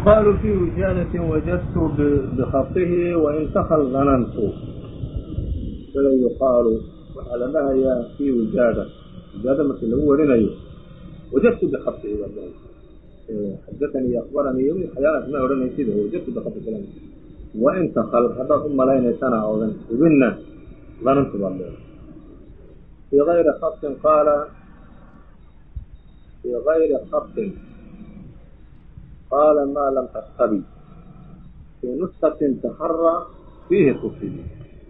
yuqaalu fi wijaadatin wajadtu bikhafihi wain takal danantu sida yuqaalu waxaa la dhahayaa fi wijaada wijaada markii lagu warinayo wajadtu bikhafihi baa dhahaysa xadaanii akbaranii iyo waxyaalahaas ma odhanaysid wajadtu bikhafi fulan wain takal haddaad u malaynaysana oodan hubinna danantu baad leedahay fi gayri khatin qaala fi gayri khatin qaala ma lam tastabi fii nuskatin taxara fiihi tufiyi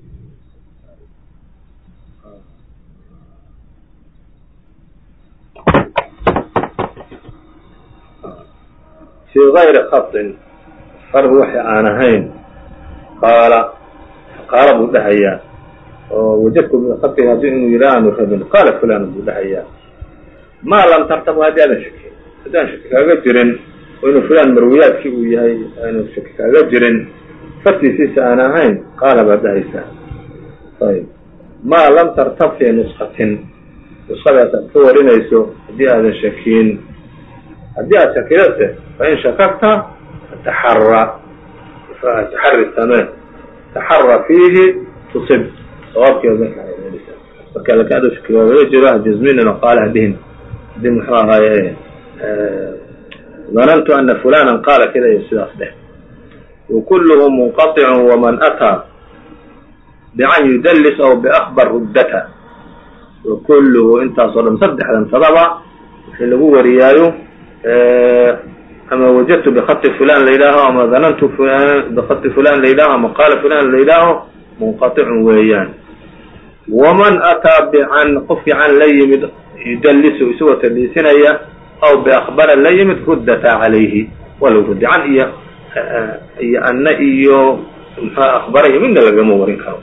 fii gayri khatin far waxi aan ahayn qaala qaala buu dhahayaa oo wajadku bikhatin haddii inuu yidha aanu rabin qaala fulan buu dhahayaa maa lam tartab haddii aadan shaki haddaan shaki kaaga jirin oo inuu fulaan marwiyaadkii uu yahay aanu shaki kaaga jirin fartiisiisa aan ahayn qaala baad dhahaysaa ayb maa lam tartab fii nuskatin nuskadaas aad ka warinayso haddii aadan shakiin haddii aad shakidase fain shakakta fataxara taxari samee taxara fiihi tusib sawaabkeeda marka lakin adu shaki waagaga jiro hajazminina qaala hadihin hadii muxuu ahaaye danantu ana fulana qaala kida iyo sidaas dheh وكلh منqطع وmن أtىa بcan يdls أو بأخبر rudta وكlhu intaasoo dhan saddexdan tadaba wixii lagu wariyaayo ama wajadtu bخط fulan la yidhaaho ama danantu bخط fulan la yidhaaho ama qaala fulan la yidhaaho منqaطع weeyaan وman أtىa bcan qofkii can la yimid yudlisu isagoo tadliisinaya aw بأخbara la yimid rudata عalayhi waa lagu rudi can iyo iyo anna iyo mxua akbarayo midna lagama warin karo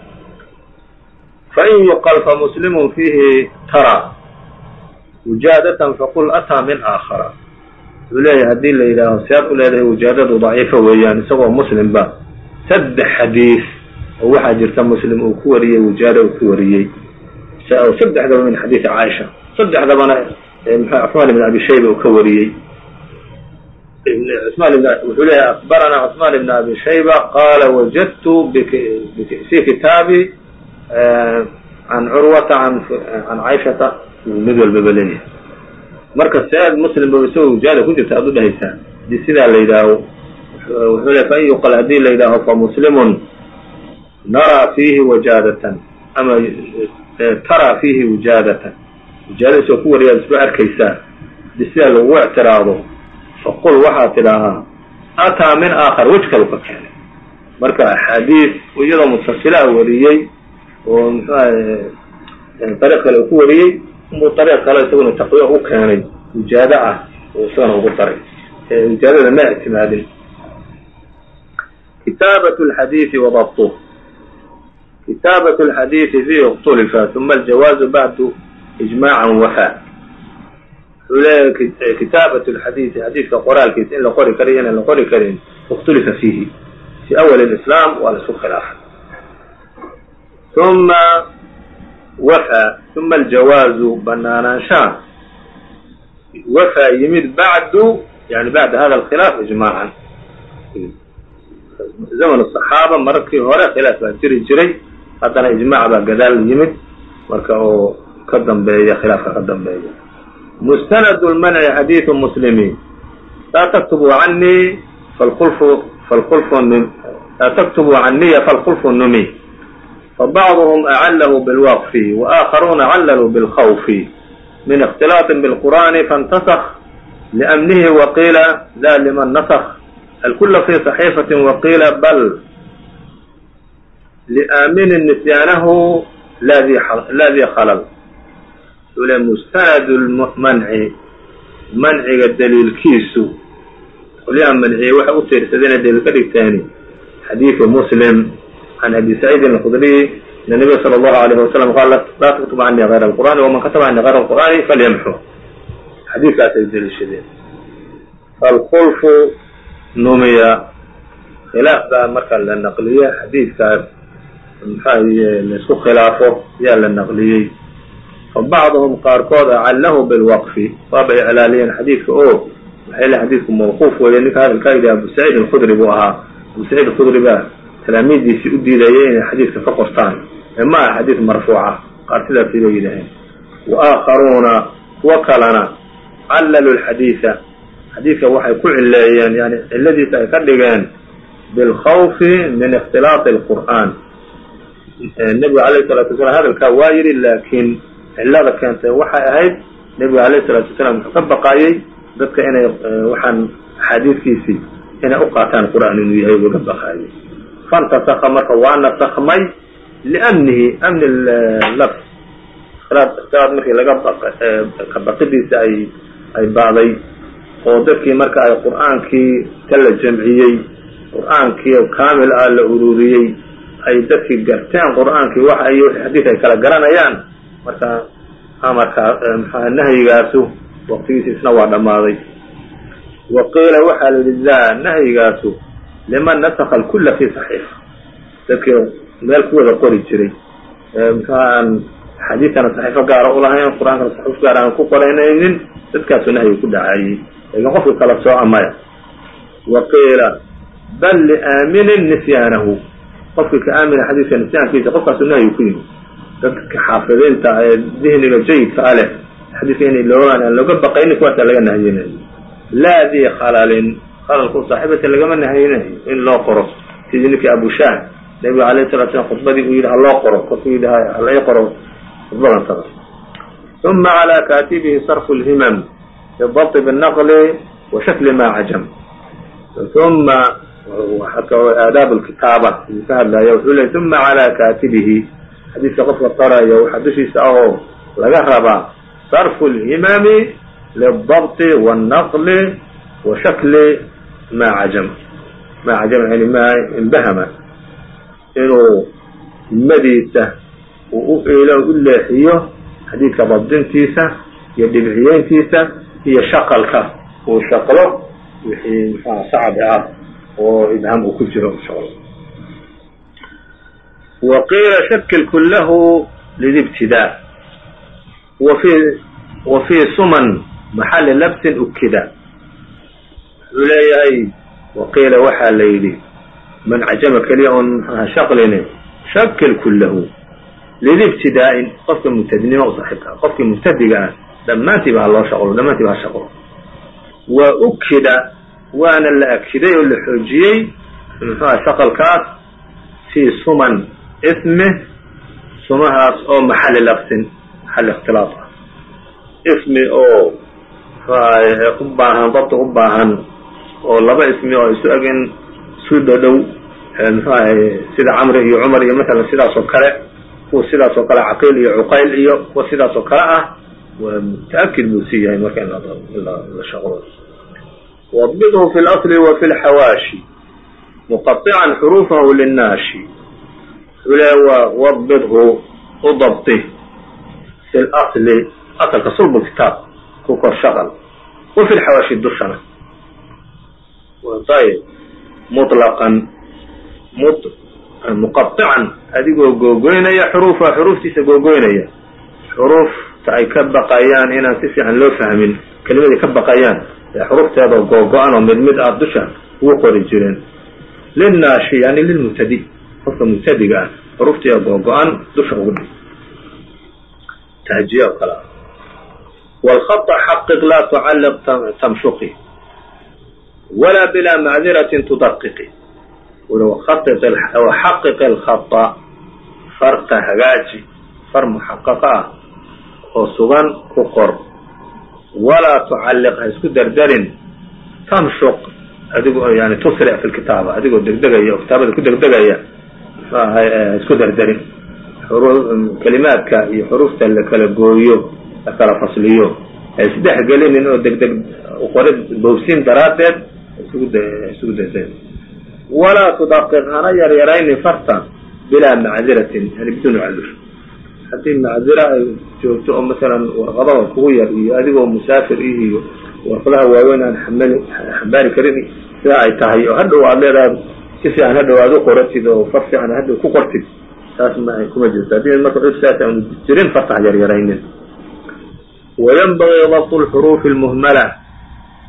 fain yuqal famuslimu fiihi tara wujaadatan faqul ataa min aakhara wuxuu leeyahay haddii la yidhaaho siaad u leedahay wujaadadu daciifa weeyaan isagoo muslimba saddex xadiis oo waxaa jirta muslim uu ku wariyey wujaada uu ku wariyey saddexdaba min xadiisi caaisha saddexdabana mxua cusmaan ibn abi shayba uu ka wariyey wuxuu leeyahay akbarana cثman بn abi shayba qaala wajadtu fi kitaabi can curwata can caaishata mid walbaba leeyahay marka sead muslimba isagoo wujaada ku jirta aad u dhahaysaa hadii sidaa la yidhaaho wuxuu leey fain yuqal haddii la yidhaaho famuslimun naraa fiihi wajaadatan ama taraa fiihi wujaadatan wujaada isagoo ku wariyaad isba arkaysaa hadii sidaa lagu ictiraado faqul waxaad tidhaahaa ataa min aakhar wej kalu ka keenay marka axaadiis iyadoo mutasila wariyey oo mxuaha ariiq kale uu ku wariyey inbuu ariiq kale isaguna taqwiya u keenay wujaado ah uu isagana ugu daray wujaadada ma ictimaadin kitaabat lxadiidi wadabtuh kitaabat lxadiidi fiihi اkhtulifa uma aljawaazu bacdu ijmaacan wafa wuxuu leeyahay kitaabat lxadiidi xadiidka qoraalkiisa in la qori karayo inaan la qori karin ikhtulifa fiihi fi awal islaam waa la isku khilaafay uma wafa uma aljawaazu banaanaanshaha wafa yimid bacdu yani bacda hada alkhilaaf ijmaacan zaman صaxaaba markii hore khilaaf baa jiri jiray haddana ijmaac baa gadaal yimid marka oo ka dambeeya khilaafka ka dambeeya mustnd اlmnci xadiiث mslimi laa tktubu anii laa tktubu caniya falkulfu numi fabacضhm acalh bاlwqf وآakharuuna callaluu bاlkhawf min اkhtilaaط bاlqur'ani faاntaskh لأmnihi wqiila da lman naskh alkula fi صaxiifaة wqiila bal لaamini nisyaanahu la di khlل ule mustanad lmanci manciga daliilkiisu qolyaha manciye waxay u tiirsadeen daliil ka dhigteeni xadiidu muslim can abi saciidin alkhudriy an nabiy sala allahu alayh wasalam qaal laa taktub canii hayra alqur'ani waman kataba canii hayra alqur'ani falyamxu xadiidkaasay daliishadeen falkulfu numiya khilaaf baa marka la naqliye xadiidkaas maxaaye laisku khilaafo yaa la naqliyey fabacduhum qaarkood acallahu bilwaqfi waabay iclaaliyeen xadiidka oo waxay le xadiidku mawquuf weeye ninka hadalkaa yidhi abu saciid alkhudri buu ahaa abu saciid alkhudri baa talaamiidiisii u diidayay inay xadiidka ka qortaan ee ma aha xadiid marfuuca qaar sidaasi bay yidhaaheen wa aakharuuna kuwo kalena callalu lxadiida xadiidka waxay ku cileeyeen yani ciladiisa ay ka dhigeen bilkhawfi min ikhtilaaqi alqur'aan nebigu alayh salatu wasalaam hadalkaa waa yidhi laakiin cilada keentay waxay ahayd nebigu alayh salatu wasalaam wuxuu ka baqaayey dadka inay waxaan axaadiidkiisii inay u qaataan qur'aan inuu yahay buu ka baqaayey fantasaka marka waa nasakmay liamnihi amni lafs ikhtilaad markii laga ka baqidiisa ay ay ba'day oo dadkii marka ay qur'aankii ka la jamciyey qur'aankii kaamil ah la ururiyey ay dadkii garteen qur'aankii waxa iyo xadiid ay kala garanayaan marka amarkaa mxua nahyigaasu waqtigiisa isna waa dhammaaday wa qiila waxaa la yidhi la nahyigaasu liman nasaka alkula fi saxiifa dadkii meel ku wada qori jiray mxuha aan xadiidkana saxiifo gaara ulahayn qur-aankana saxiif gaara aan ku qoraynaynin dadkaasu nahyi ku dhacayey lakin qofka kala sooca maya wa qiila bal liaaminin nisyaanahu qofkii ka aamina xadiidka nisyaankiisa qofkaasu nahyi ku yimi dadka xaafidiinta ee dihniga jayidka a leh xadiidka in loogaan aan looga baqaynin kuwaasa laga nahyinayo laa dii khalalin khalalku saaxiibata lagama nahyinayo in loo qoro sidii ninkii abushaah nabiga alayh salatu slam khudbadii uu yidhi ha loo qoro kolkuu yidhi hala ii qoro khudbadan tada uma calى kaatibihi sarfu lhimam bidabt bالnaqli wa shakli ma cajam uma aadaab lkitaaba uu ka hadlaya wuxuu ley uma calى kaatibihi xadiidka qofka qoraya waxaa dushiisa ahoo laga rabaa sarfu lhimami lidabti wاnnaqli wa shakli ma cajam ma cajam yani ma imbahama inuu himadiisa uu u iilo u leexiyo xadiidka dabdintiisa iyo dhibciyeyntiisa iyo shaqalka uu shaqlo wixii mxuha sacbi ah oo ibham uu ku jiro shaqlo wa qiila shakil kulahu lidibtidaa wafi wa fii suman maxali labsin ukida wuxuu leeyahay wa qiila waxaa la yidhi man cajama keliya oon mxuha shaqlini shakil kulahu lidibtidaa'in qofka mubtadinimo u saaxiibka qofkii mubtadiga ah dhammaantiiba ha loo shaqlo dhammaantiiba ha shaqlo wa ukida waana la akiday oo la xoojiyey muxuha shaqalkaas fii suman ismi sumahaas oo maxali labsin maxal ikhtilaaf ah ismi oo mxuaha u baahan dabti u baahan oo laba ismi oo isu eg in isu dhodhow mxuahay sida camri iyo cumar iyo masalan sidaas oo kale kuwa sidaas oo kale caqiil iyo cuqayl iyo kuwa sidaas oo kale ah waa mutaakid buu sii yahay marka in la shaqlo wabidhu fi اlasli wa fi lxawaashi muqaطican xuruufahu linnaashi wuxuu leeya waa wabidhu u dabti fi lasli asalka sulbu kitaab ku kor shaqal wa fi lxawaashi dushana ayb muطlaqan muqaطican adigoo googoynaya xuruufa xuruuftiisa googoynaya xuruufta ay ka baqayaan inaan si fiican loo fahmin kelimaday ka baqayaan ee xuruufteedao googo-an oo mid mid ah dusha ugu qori jireen linnaashi yani lilmubtadi qofka mubtadiga ah xuruuftiia googo-an dusha ugu dhig tahjiye oo kale ah wاlhaطa xaqiq laa tucalliq tamshuqi walaa bilaa macdiratin tudaqiqi xaqiq alkhata farta hagaaji far muxaqaqa ah oo sugan ku qor walaa tucalliq ha isku derderin tamshuq adigoo yani tusric fi lkitaaba adigoo degdegaya oo kitaabada ku degdegaya muxuu ahay isku derderin kelimaadka iyo xuruufta la kala gooyo la kala fasliyo ha isdhex gelinin oo degdeg qorid bowsin daraaddeed isugu derderin walaa tudaqiq hana yaryaraynin farta bilaa macdiratin yani biduuni cadur haddii macdira ay joogto oo masalan warqadaha kugu yar iyo adigoo musaafir ih iyo warqadaha waaweyn aan xamali xambaari karin sidaa ay tahay oo hadhow aad leedahay si fiican hadhow aad u qoratid oo far fiican hadhow ku qortid taas ma kuma jirto haddii marka cud saas aanu jirin farta ha yaryaraynin wayanbagii dabtu lxuruufi lmuhmala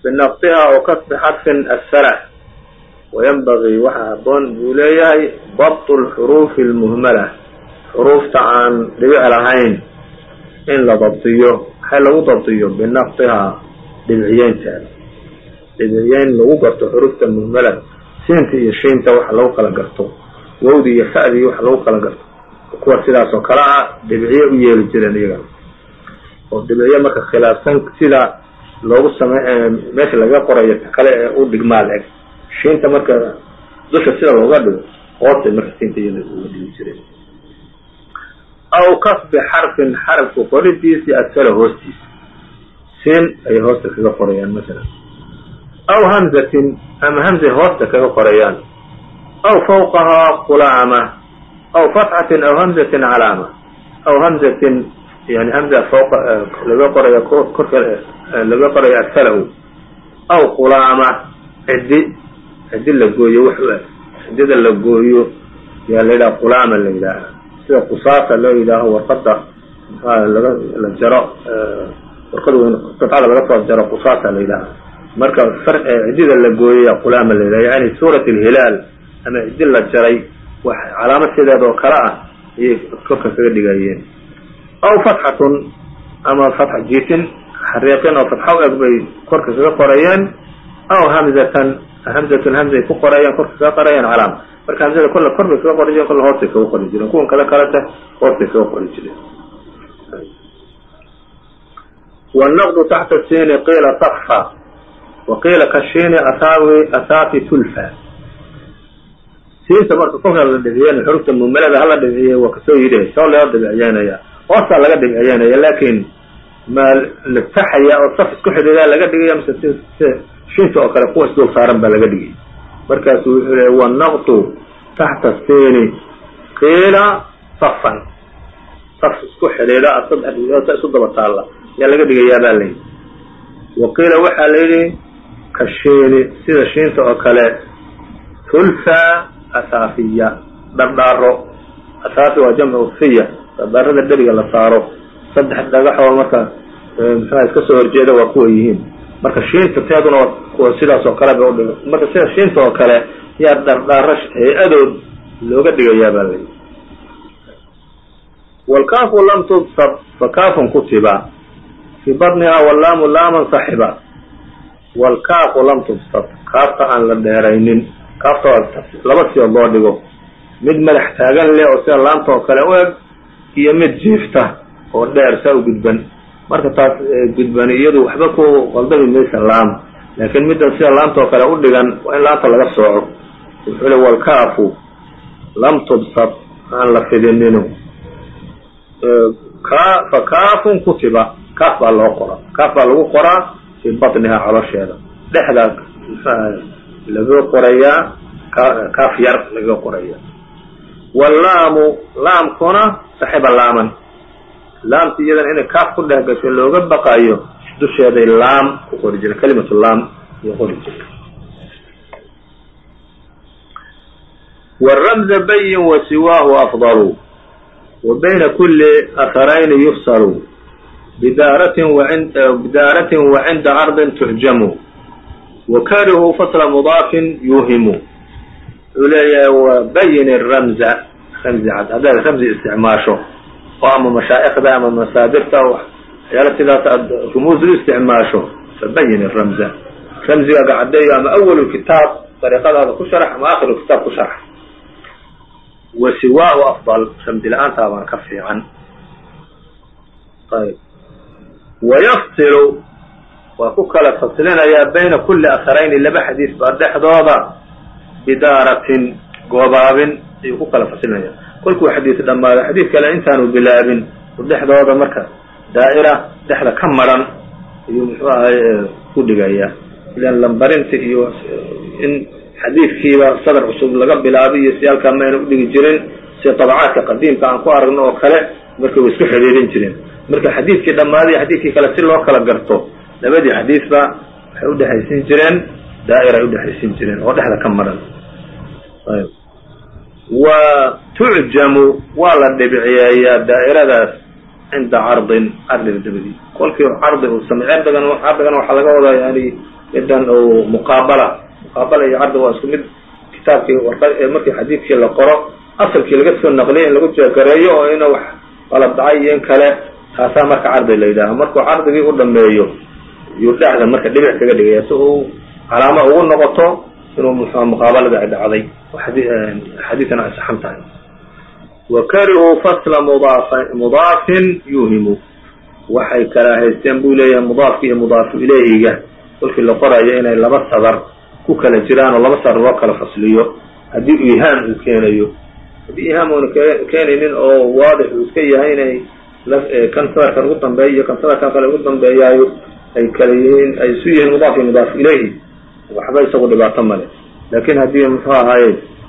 binaqdiha oo kasbi xadfin asfala wayanbagii waxaa haboon buu leeyahay dabtu lxuruufi almuhmala xuruufta aan dhibic lahayn in la dabdiyo maxay lagu dabdiyo binaqdihaa dhibciyeynteeda dhibciyeyn lagu garto xuruufta muhmala siinta iyo shiinta waxa lagu kala garto wawdi iyo fa'dii waxa lagu kala garto kuwa sidaas oo kale ah dhibciye u yeeli jireen iyaga oo dhibciye marka khilaafsan sida loogu same meesha laga qorayo ta kale ee u dhigmaal eg shiinta marka dusha sida looga dhigo hoostay marka siinta iyada uga dhigi jireen aw kasbi xarfin xarafku qoridiisii asfala hoostiisa siin ayay hoosta kaga qorayaan masalan aw hamzatin ama hamzay hoosta kaga qorayaan aw fawqahaa qulaama aw fatxatin aw hamzatin calaama aw hamzatin yani hamza fawqa laga qoraya korka laga qoraya asfalahu aw qulaama cidi cidi la gooyo wax u eg cidida la gooyo yaa la yidhaha qulaama la yidhaaha sida qusaasa loo yidhaaho warqada laga la jaro warqada weyn qadcada laga soo jaro qusaasa la yidhaaha marka cidida la gooyaya qulaama la yidhaha yani suurat alhilaal ama cidi la jaray wax calaamad sideeda oo kale ah ayay korka kaga dhigayeen aw fatxatun ama fatxa jiitin xariiqin oo fatxa u eg bay korka kaga qorayeen aw hamzatan hamzatun hamzay ku qorayeen korka kaga qorayeen calaama marka hamzada kolle kor bay kaga qori jireen kolle hoostay kaga qori jireen kuwan kada kaleta hoostay kaga qori jireen والنqd تحت الsين قيla طفا وقيila kashiini athaawi athaafi tulfa siinta marka kolka la dhibciyen xurufta mumalada hala dhibciye waa kasoo yidhi soo loo dhibciyeynaya hoosaa laga dhibciyeynaya laakin ma la taxaya oo saf isku xidhiidaa laga dhigaya mise si shinta oo kale kuwa isdul saaran baa laga dhigay markaasu wuxuu le والنqd taxta الsini qiila safan saf isku xidhiidha saddex isu daba taalla yaa laga dhigayaa baa layidhi wa qiila waxaa la yidhi kashiini sida shiinta oo kale tulfa asaafiya dhardhaaro asaafi waa jamcu fiya dhardhaarada dheriga la saaro saddex dhagaxoo marka muxuha iska soo horjeeda waa kuwa yihiin marka shiinta teeduna waa kuwa sidaas oo kale ba udhiga marka sida shiinta oo kale yaa dhardhaaro hay-adood looga dhigayaa baa layidhi wlkaafu lam tubsad fakaafun kutiba fii badniha wallaamu laaman saxiba wlkaafu lam tubsad kaafta aan la dheeraynin kaafta laba siyood loo dhigo mid madax taagan leh oo sida laamta oo kale u eg iyo mid jiifta oo dheer saa u gudban marka taas gudbani iyadu waxba ku qaldami maysa laam laakiin middan sida laamta oo kale u dhigan waa in laamta laga sooco wuxuu le wlkaafu lam tubsad aan la fidinino fa kaafun kutiba kaaf baa loo qora kaaf baa lagu qoraa fii batnihaa colosheeda dhexdaa laga qorayaa kaaf yar laga qoraya wallaamu laamkuna saxiba laaman laamta iyadan inay kaaf ku dhex gasho looga baqayo dusheeday laam ku qori jira kalimatu laam iyo qori jira wramza bayin wasiwaahu afdalu وبين كل أثرين يفصل بدارة وعند, بدارة وعند عرض تهجم وكاره فصل مضاف يوهم وبين الرمز رمز عد هذا رمز استعماشه وأما مشائخ أما مسادرته يالتي رموز استعماشه فبين الرمز رمز قاعد أما أول الكتاب طريقة هذا كشرح أما آخر الكتاب كشرح wasiwaahu afdal ramdi la-aantaa baan ka fiican ayb wayafsilu waa ku kala fasilinayaa bayna kulli asarayni laba xadiis baa dhexdooda bidaaratin goobaabin ayuu ku kala fasilinaya kolkuu xadiis dhammaado xadiis kale intaanu bilaabin dhexdooda marka daa'ira dhexda ka maran ayuu muxuu ahay ku dhigayaa ilan lambarinta iyo in xadiidkiiba sadar cusub laga bilaabay iyo si halkaa mayna udhigi jirin sida dabcaadka qadiimka aan ku aragno oo kale marka way isku xidhiirin jireen marka xadiidkii dhammaaday xadiidkii kale si loo kala garto labadii xadiisba waxay udhexaysin jireen daa'ir ay udhexaysin jireen oo dhexda ka maran ayb wa tucjamu waa la dhibciyeeyaa daa'iradaas cinda cardin cardiga dabadii kolkii cardi uu samey cardigan cardigan waxaa laga wadaa yani midan uu muqaabala muqaabala iyo cardi waa isku mid kitaabkii markii xadiidkii la qoro asalkii laga soo naqliya in lagu jeegareeyo oo ina wax qalab dhacay iyo in kale taasaa marka cardi la yidhaaha markuu cardigii u dhameeyo yuu dhexda marka dhibic kaga dhigaya si uu calaamo ugu noqoto inuu muxua muqaabalada ay dhacday xadiidana ay saxan tahay wa karihuu fasla mudaafin yuhimu waxay karaahaysteen buu leeyahay mudaafki iyo mudaafu ilayhiga kolkii la qorayo inay laba sadar ku kala jiraan oo laba sadar loo kala fasliyo haddii ihaam uu keenayo haddii ihaam uuna keenaynin oo waadix uu iska yahay inay kan sadarkan ugu dambeeya iyo kan sadarkan kale ugu dambeeyaayo ay kala yihiin ay isu yihiin mudaaf iyo mudaaf ilayhi waxba isagu dhibaato male laakin haddii muxuu ahaaye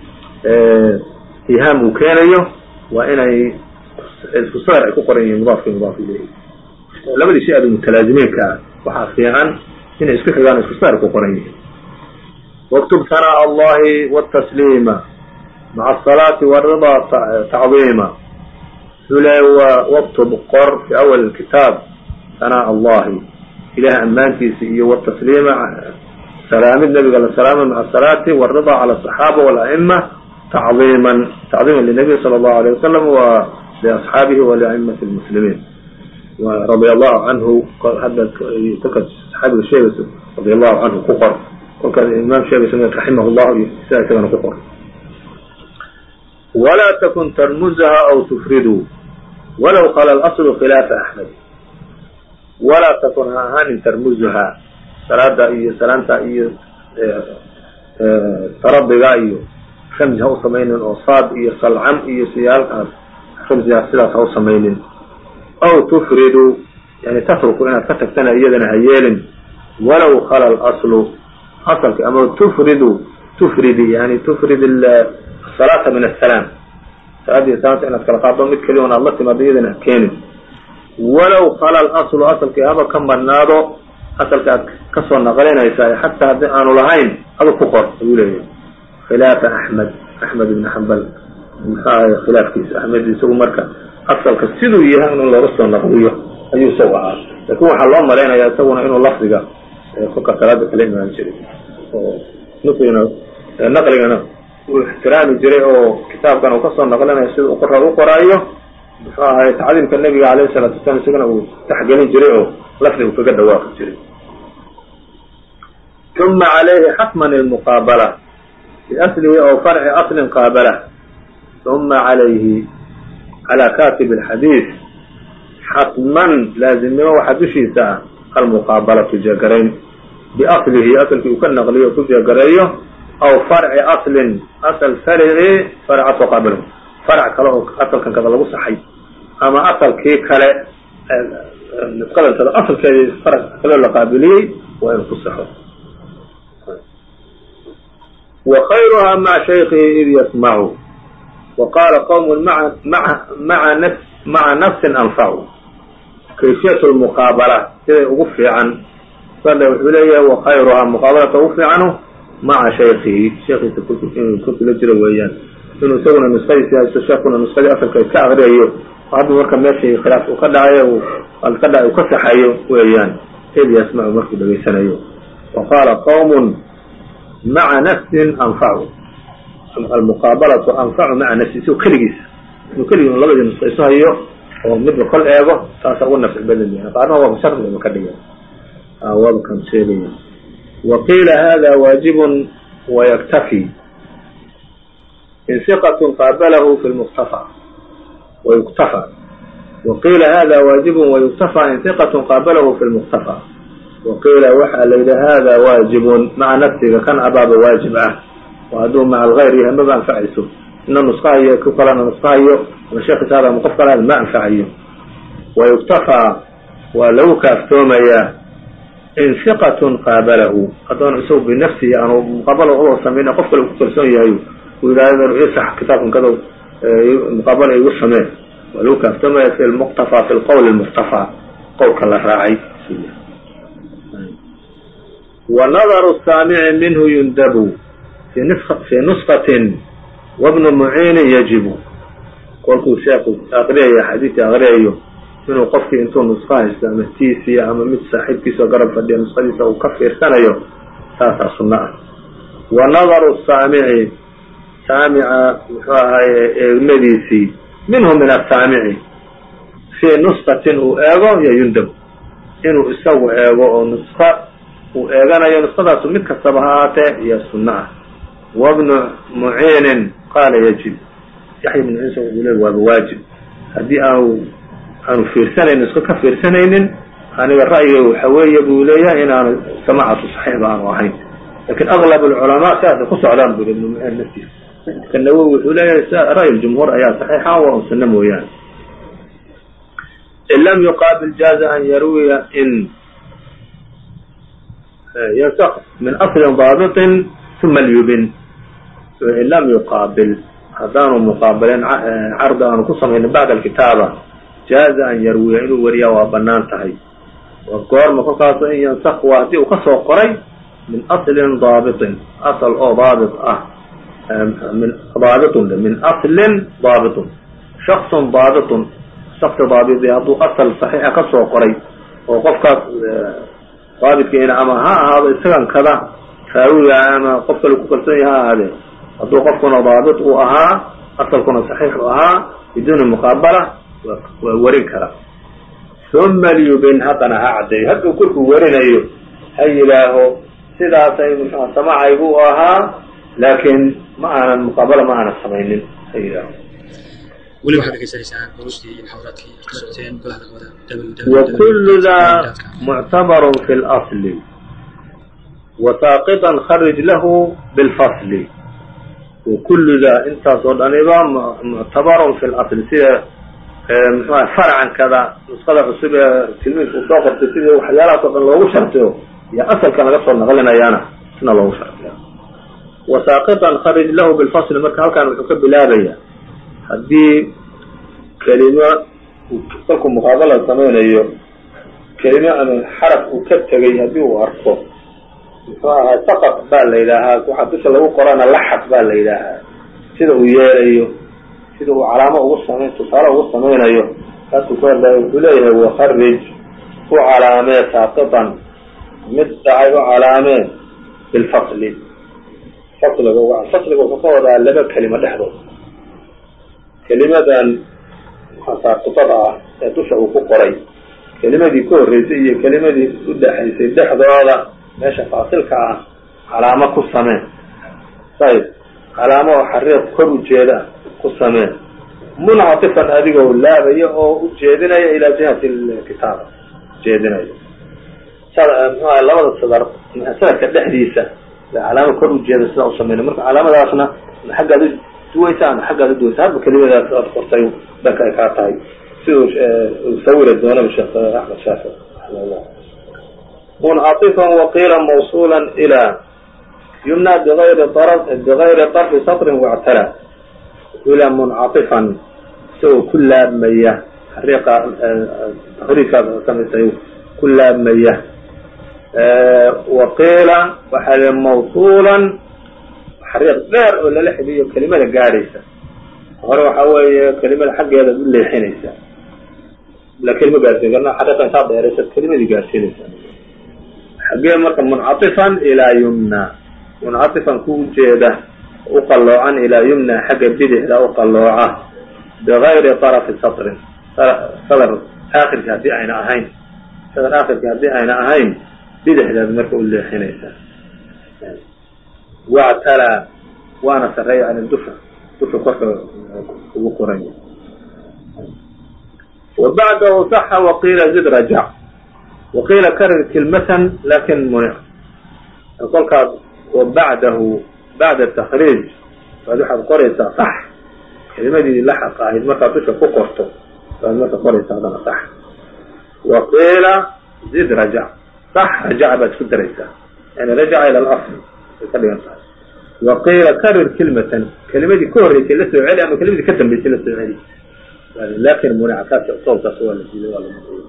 ihaam uu keenayo waa inay isku sadar ay ku qoran yihiin mudaafka iyo mudaaf ilayhi labadii shay aad mutalaazimiinka ah waxaa fiican inay isku xigaan isku sadar ku qoran yihiin waktub sanaa allahi wtasliima maca asalaati waridaa tacdiima wuxuu leeya waktub qor fi awal kitaab sanaa allahi ilaah ammaantiisa iyo wtasliima salaamid nabiga la salaama maca asalaati waridaa cala asaxaaba wala'ima tacdiiman tacdiiman linabiy sala allahu alayh wasalam wa liasxaabihi waliaimati lmuslimiin radia allahu canhu hadda kolkaad saxaabiga sheegayso radia allahu canhu ku qor kolkaad imaam sheegayso raximah llahu iyo sidaa isagana ku qor walaa takun tarmuzaha aw tufridu walow qala alaslu khilaafa axmed walaa takun ha ahaanin tarmuzuha salaada iyo salaanta iyo taradiga iyo ramzi ha u samaynin oo saad iyo salcam iyo siyaalkaas ramzigaas sidaas ha u samaynin aw tufridu yani tatruku inaad ka tagtana iyadana ha yeelin walow khala alaslu asalka ama tufridu tufridi yani tufrid asalaata min asalaam salaadii salaanta inaad kala qaado mid keliya on aad la timaado iyadana ha keenin walow khala alaslu asalkii haba ka marnaado asalka aad kasoo naqlinaysaa xataa haddii aanu lahayn adu ku qor ayuu leeyahay khilaafa axmed axmed ibn xambal maxaa khilaafkiisa axmed isagu marka asalka siduu yahay in looga soo naqliyo ayuu isagu ahaa laakin waxaa loo malaynayaa isaguna inuu lafdiga kolka salaada kala imaan jiray oo nqigana naqligana uu ixtiraami jiray oo kitaabkan uu kasoo naqlinayo sida u qora u qoraayo muxuu ahay tacdiimka nebiga alayhi salaatu wasalaam isagana uu taxgelin jiray oo lafdi uu kaga dhawaaqi jiray uma calayhi xatman ilmuqaabala biaslihi oo farci aslin qaabala uma calayhi calaa katib alxadiid xatman laazimnimo waxaa dushiisa ah almuqaabalatu jeegarayn biaslihi asalkii uu ka naqliyo ku jeegareeyo aw farci aslin asal farci farcasoo qaabilo farc kale oo asalkan kada lagu saxay ama asalkii kale nisqadantada asalkeedii farc kaleo la qaabiliyey waa inuu ku saxo wa khayruha maca shaykihi id yasmacu wa qaala qowm maa maa maa naf maca nafsin anfacu kayfiyat lmuqaabala siday ugu fiican sale wuxuu leeyahay wa khayruhaa muqaabalata ugu fiicanu maca shaykihi sheekiisa inuu kula jiro weeyaan inuu isaguna nusadiisi haysto sheekuna nuskadii asalka iska akriyayo hadda marka meeshii khilaaf uu ka dhacayo ka dha uu ka saxayo weeyaan id yasmacu markuu dhegaysanayo wa qaala qowmun maca nafsin anfacu almuqaabalatu anfacu maca nafsi isagoo keligiisa inuu keligii labadii nuska isu hayo oo midba kol eego taasa ugu nafci badan yahay qaarna waaba shardigaba ka dhigan waaba kan sheegaya wa qiila hada waajibun wayaktafi in siqatun qaabalahu fi lmuktafa wayuktafa wa qiila hada waajibun wayuktafa in siqatun qaabalahu fi lmuktafa wa qiila waxaa la yidhi hada waajibun maca nafsiga kan abaaba waajib ah oo hadduu maca algayr yahay maba anfacayso ina nuskahayo ku kalena nuskahayo ama sheekhiisa hada ama qof kale ma anfacayo wayuktafaa waa lagu kaaftoomayaa in siqatun qaabalahu haddoon isagu binafsihi aanu muqaabala uba samayn qof kale ku kalsoon yahay uu yidhahdo isax kitaabkan kada muqaabala igu samee waa lagu kaaftoomaya fi lmuqtafaa fi lqowl lmuqtafaa qowlka la raacay wa nadaru saamici minhu yundabu fi nusqatin wabnu muciinin yajibu kolkuu sheeku aqriyayo xadiidka aqriyayo inuu qofkii intuu nusqo haysto ama tiisiya ama mid saaxiibkiisao garab fadhiya nusqadiisa uu ka fiirsanayo taasaa sunno ah wa nadaru saamici saamica muxuu ahaye eegmadiisii minhu min asaamici fii nusqatin uu eego iyo yundab inuu isagu eego oo nusqa uu eeganayo nusqadaasu mid kastaba ha ahaatee iyo sunno ah wabnu muciinin qaala yajib yaxya ibnu ciisa wuxuu leey waaba waajib haddii aanu aanu fiirsanaynin nusqo ka fiirsanaynin aniga ra'yiga waxa weeye buu leeyahay inaanu samacatu saxiixba aanu ahayn lakin aglab alculamaa sidaasay ku socdaan buri ibnu muciin naftiisa marka nawowi wuxuu leeyahay ra'y ljumhuur ayaa saxiixa waa un sunno mooyaane in lam yuqaabil jaaza an yarwiya in ynsk min aslin daabiطin uma lyubin in lam yuqaabil haddaanu muqaabalin cardi aanu ku samaynin bacda alkitaaba jaaza an yarwiya inuu wariyaa waa banaan tahay goorma kolkaaso in yansak waa haddii uu kasoo qoray min aslin daabiطin asl oo daabit ah min daabitun min aslin daabitun shaksun daabitun shaksi daabiti hadduu asal saxiixa kasoo qoray oo qofkaas daabitkiina ama ha ahaado isagan kada raawiga ama qof kale ku kalsoon yaha ha ahaadee hadduu qofkuna daabit uu ahaa asalkuna saxiix u ahaa biduuni muqaabala waa warin kara uma lyubin haddana ha caddeeyo hadduu korkuu warinayo ha yidhaaho sidaasay muxua samacaygu u ahaa laakiin ma aanan muqaabala ma aanan samaynin ha yidhaaho weli waxaad dhegeysanaysaan duruustii iyo muxaadaraadkii aad ka socoteen golaha dacwada وكل ذا معتبر في الأصل وساقطا خرج له بالفصل وكل ذا intaasoo dhaniba معتبر في الأصل sida mxua فرعan kada نسqada cusub ee tilmiidku soo qortay sidii waxyaalahaas o dhan loogu shartiyo iyo asalkan laga soo naqlinayaana sina loogu shartiya وساقطا خرج له بالفصل marka halkan wuxuu ka bilaabaya haddii kelimo kolkuu muqaabala samaynayo kelimo ama xaraf uu ka tegay haddii uu arko muxuu ahaa saqط baa la yidhaahaa waxaa dusha lagu qorana laxaq baa la yidhaahaa sida uu yeelayo sida uu calaamo ugu samay tusaale ugu samaynayo kaasuu ku hadlaya wuxuu leeyahay wakarij u calaamee saaqiطan mid dhacay u calaamee bilfasli fasliga fasliga wuxuu ka wadaa laba kelimo dhexdood kelimadan saaqitada ah ee dusha uu ku qoray kelimadii ka horreysay iyo kelimadii u dhexaysay dhexdooda meesha faasilka ah calaamo ku samee sayb calaamo oo xariiq kor ujeeda ku samee muncatifan adigoo laabaya oo u jeedinaya ilaa jihati kitaaba jeedinaya mxuaha labada sadar sanadka dhexdiisa calaamo kor ujeeda sidaa u sameynay marka calaamadaasna xaggaad duwaysa ama xaggaad uduwaysa hadba kelimadaas aad qortay dhanka ay kaa tahay siduu sawiri doonaba sheekh axmed shaafi raximahullah muncaطifan waqiila mawصula ilى yumna bغayri bغayri طرfi saطrin wاctala ila muncaطifan isagoo ku laabmaya xariiqa takriijkaad samaysay ku laabmaya waqiila waxaa li mawصula xariiq dheer oo lala xidiyo kelimada gaadhaysa hore waxaa weeye kelimada xaggeedaad u leexinaysa la kelima gaarsiin karna xariiqa intaad dheeraysaad kelimadii gaarsiinaysa xaggee marka muncatifan ilaa yumna muncatifan ku ujeeda u qalloocan ilaa yumna xagga bidixda u qallooca bigayri طarafi satrin sadr aakhirki haddii ayna ahayn sadr aakhirki haddii ayna ahayn bidixdaad marka u leexinaysa wactalaa waana sareeya yani dusha dusha korka ugu qoranya wa bacdahu saxa waqiila zid rajac waqiila karir kilmatan lakin munic kolkaas wa bacdahu bacda takriij baad waxaad qoraysaa sax kelimadii laxaq ahayd markaad dusha ku qorto baad marka qoraysaa hadana sax waqiila zid rajac sax rajaca baad isku daraysaa yani rajaca ila alasl ay ka dhigan tahay waqiila karir kilmatan kelimadii ka horreysay la soo celi ama kelimadii ka dambeysay la soo celi lakin munica kaas soolkaas waa la diiday waa la maqiyay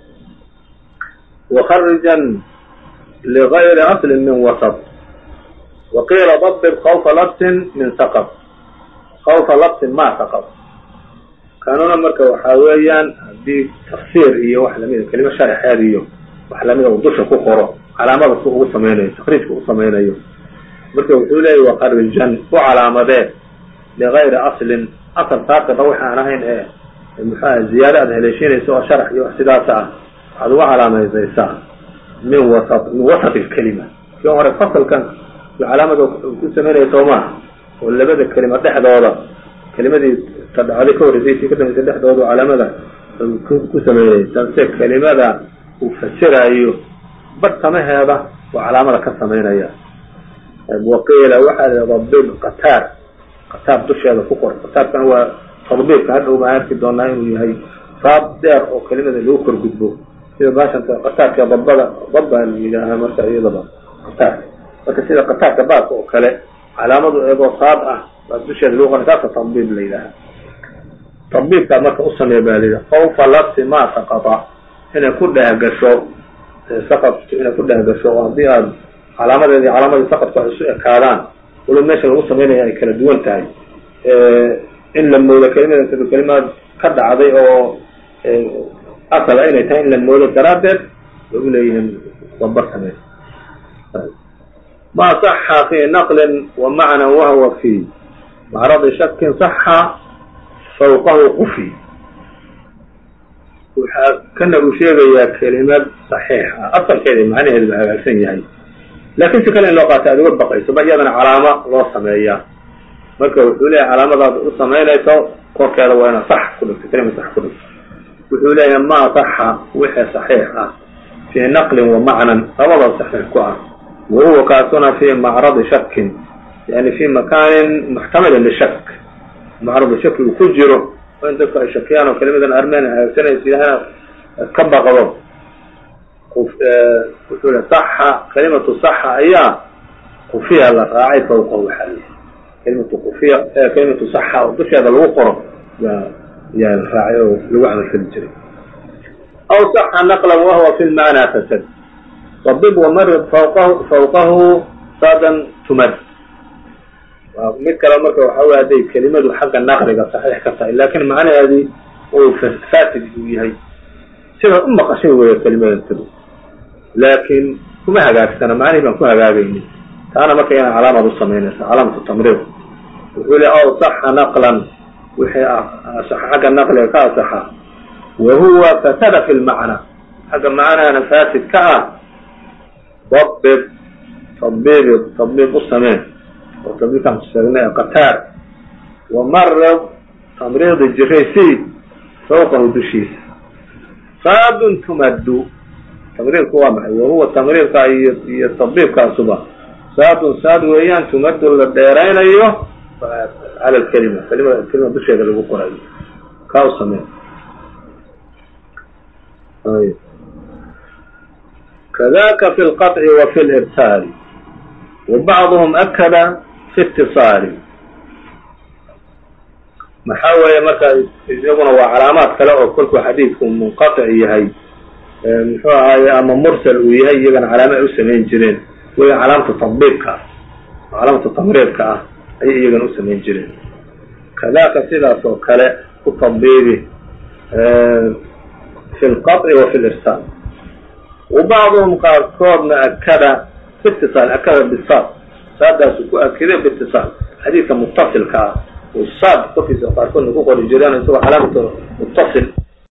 وخرجا لغير أصل من وسط وقيل ضبط خوف لبس من سقط خوف لبس ما سقط kanuna marka waxaa weeyaan haddii tafsiir iyo wax lamida kelimo sharxeed iyo wax lamida uu dusha ku qoro calaamada si ugu samaynayo takriijka u samaynayo marka wuxuu leeyahy waqarijan u calaamadee ligayri aslin asal saaqida wax aan ahayn ee muxuaha ziyaado aad haleeshinaysa oo sharax iyo wax sidaas ah waxaad uga calaamaysaysaa min wasa min wasati lkelima kii hore fasalkan calaamada ku samaynaya soo maaha oo labada kelima dhexdooda kelimadii tadhacday ka horreysay ka dambaysa dhexdooda calaamada ku sameeyey tanse kelimada uu fasiraayo bartamaheeda oo calaamada ka samaynaya waqiila waxaa la dabib qataar qataar dusheeda ku qor qataarkana waa tadbiibka hadhow baan arki doonaa inuu yahay saab dheer oo kelimada lagu kor gudbo sida baashanta qataarka dabada dab baa la yidhaahaa marka iyadaba qataarka marka sida qataarka baabka oo kale calaamadu eegoo saad ah baa dusheeda lagu qora taasa tadbiib la yidhaahaa tadbiibkaa marka u sameeya baa layidhaha fawfa lafsi ma saqata inay ku dhehgasho saqadku inay ku dhehgasho oo haddii aad calaamadeedii calaamadii saqadku ay isu ekaadaan walo meesha lagu samaynaya ay kala duwan tahay in la moodo kelimada sida kelimaad ka dhacday oo asala inay tahay in la moodo daraaddeed way u leeyihiin dabar samey ma صaxa fi naqlin wa macna wahwa fi macradi shakin صaxa fawqahu qufi waxaa kana uu sheegayaa kelimad صaxiix ah asalkeeda macnaheedu ba hagaagsan yahay laakin si kale in loo qaato aad uga baqayso ba iyadana calaamo loo sameeyaa marka wuxuu leeyahay calaamadaad u samaynayso korkeeda waa ina sax ku dhigto kelima sax ku dhigto wuxuu leeyahay ma saxa wixii saxiix ah fii naqlin wa macnan labadoo saxiix ku ah wa huwa kaasuna fi macradi shakin yani fi makaanin muxtamilin lishak macradi shaki uu ku jiro oo in dadku ay shakiyaan oo kelimadan armenia hagaagsanaysa ilahna ka baqdo wuxuu le saxa kalimatu saxa ayaa qufiya la raacay fawqa waxaa leeyahay kalimatu qufiya kalimatu saxa oo dusheeda lagu qoro yaa yaa la raacay oo lagu camalfali jiray aw saxa naqlan wahwa fi lmacnaa fasad dabib wamarid fawqahu fawqahu saadan tumad mid kale marka waxa wey hadday kelimadu xagga naqliga saxiix ka tahay lakin macnaheedii uu fasid uu yahay sidaad u maqashay weya kelimadantadu laakin kuma hagaagsana macnihii baan ku hagaagayni taana marka inaa calaamad u samaynaysa calaamatu tamriid wuxuu le aw saxa naqlan wixii xagga naqliga ka asaxa wa huwa fasada fi lmacna xagga macnahana fasid ka ah dabib tadbiib tadbiib u sameen oo tadbiibkaan sheegnay qataar wa marid tamriidi jiraysi fawqahu dushiisa saadun tumaddu tamriidku waa maxay wahuwa tamriidka iyo iyo tadbiibkaasuba saadun saad weeyaan tumaddu la dheeraynayo cala lkelima kelimada kelima dusheeda lagu qorayo kaa u samee kadaka fi lqaطci wa fi lirsaali wa bacduhum akada fi itiصaali maxaa weeye marka iyaguna waa calaamaad kale oo kolkuu xadiidku munqaطic yahay muxuu ahaaye ama mursal uu yahay iyagana calaama ay u samayn jireen wey calaamata tadbiibka ah calaamata tamriidka ah ayay iyagana u samayn jireen kadaka sidaas oo kale ku tadbiibi fi lqaطci wa fi lirsaal wa bacduhum qaarkoodna akada fi itiصaal akada bisaad saadaasu ku akiday biitiصaal xadiidka mutasilka ah saad korkiisa qaarkoodna ku qori jireen isagoo calaamata mutasil